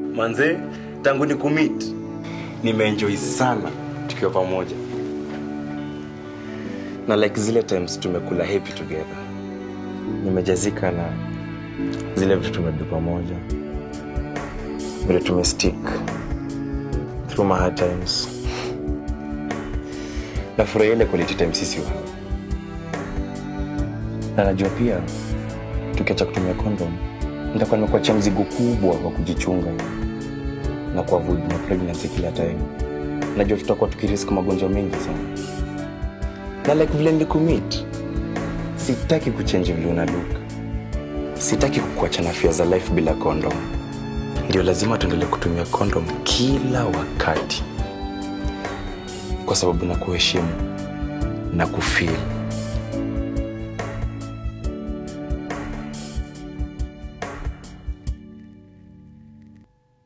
manze tangu ni kumit nimeenjoy sana tukiwa pamoja na like zile times tumekula happy together nimejazika na zile vitu tumedu pamoja vile tumestick through my hard times nafurahia ile quality time sisi wa na najua pia tukiacha kutumia condom nitakuwa nimekuachia mzigo kubwa wa kujichunga na kuavoid na pregnancy kila time najua tutakuwa tukirisk magonjwa mengi sana na like vile nilikumit sitaki kuchenji vile unaluka sitaki kukuacha na afya za life bila condom ndio lazima tuendelee kutumia condom kila wakati kwa sababu na kuheshimu na kufeel